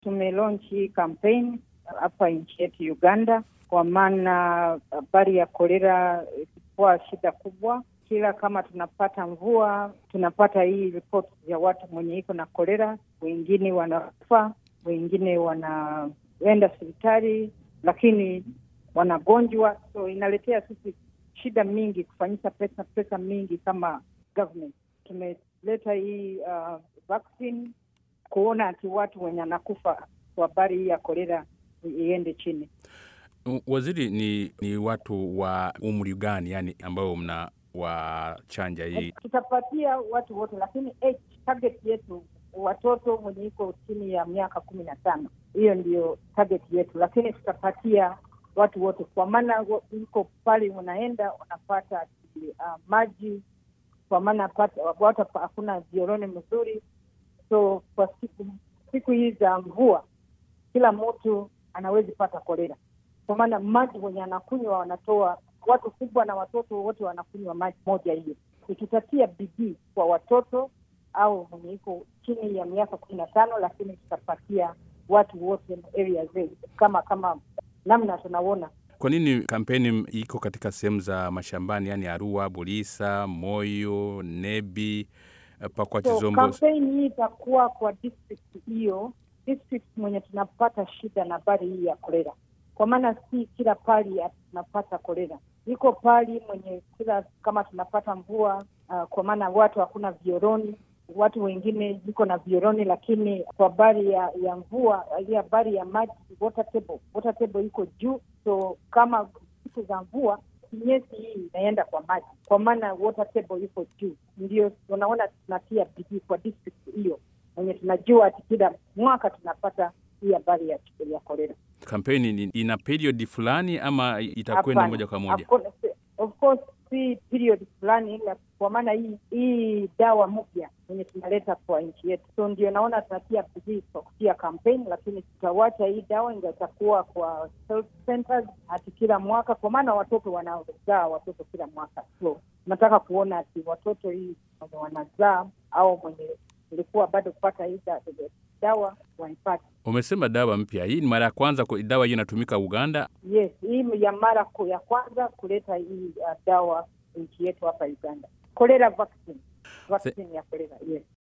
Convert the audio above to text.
Tumelaunch hii campaign hapa nchi yetu Uganda, kwa maana habari ya kolera ilikuwa shida kubwa. Kila kama tunapata mvua, tunapata hii ripoti ya watu mwenye iko na kolera, wengine wanakufa, wengine wanaenda hospitali, lakini wanagonjwa, so inaletea sisi shida mingi kufanyisha pesa pesa mingi kama government. Tumeleta hii uh, vaccine kuona ati watu wenye anakufa kwa habari hii ya kolera iende chini. Waziri, ni, ni watu wa umri gani yani ambao mna wachanja hii? Tutapatia watu wote, lakini age target yetu watoto mwenye iko chini ya miaka kumi na tano. Hiyo ndio target yetu, lakini tutapatia watu wote, kwa maana iko pale unaenda unapata uh, maji, kwa maana watu hakuna vioroni mzuri, so kwa siku siku hii za mvua kila mtu anawezi pata kolera, kwa maana maji wenye anakunywa wanatoa, watu kubwa na watoto wote wanakunywa maji moja hiyo. Ikitatia bidii kwa watoto au mwenye iko chini ya miaka kumi na tano, lakini tutapatia watu wote area zetu kama kama namna tunaona. Kwa nini kampeni iko katika sehemu za mashambani, yani Arua, Bulisa, Moyo, Nebi, Pakwati, So, Zombo? kampeni hii itakuwa kwa district hiyo, district mwenye tunapata shida na habari hii ya kolera, kwa maana si kila pali tunapata kolera. Iko pali mwenye kila kama tunapata mvua uh, kwa maana watu hakuna vioroni, watu wengine iko na vioroni, lakini kwa habari ya, ya mvua hii habari ya maji, water table, water table iko juu, so kama siku za mvua kinyesi hii inaenda kwa maji, kwa maana water table iko juu. Ndio unaona tunatia bidii kwa district hiyo mwenye tunajua ati kila mwaka tunapata hii habari ya ya kolera. Kampeni ni- ina period fulani ama itakwenda Hapana. moja kwa moja? Hakuna- Of course si period fulani, ila kwa maana hii hii dawa mpya yenye tunaleta kwa nchi yetu, so ndio naona tunatia bidii kwa kutia kampeni, lakini tutawacha hii dawa inga itakuwa kwa health centers hati kila mwaka, kwa maana watoto wanazaa watoto kila mwaka, so tunataka kuona ati watoto hii wenye wanazaa au mwenye ilikuwa bado kupata hii da- dawa waipate. Umesema dawa mpya, hii ni mara ya kwanza kwa- dawa hii inatumika Uganda. Yes, hii ni ya mara ku- ya kwanza kuleta hii uh, dawa nchi yetu hapa Uganda, cholera vaccine, vaccine ya cholera. Yes.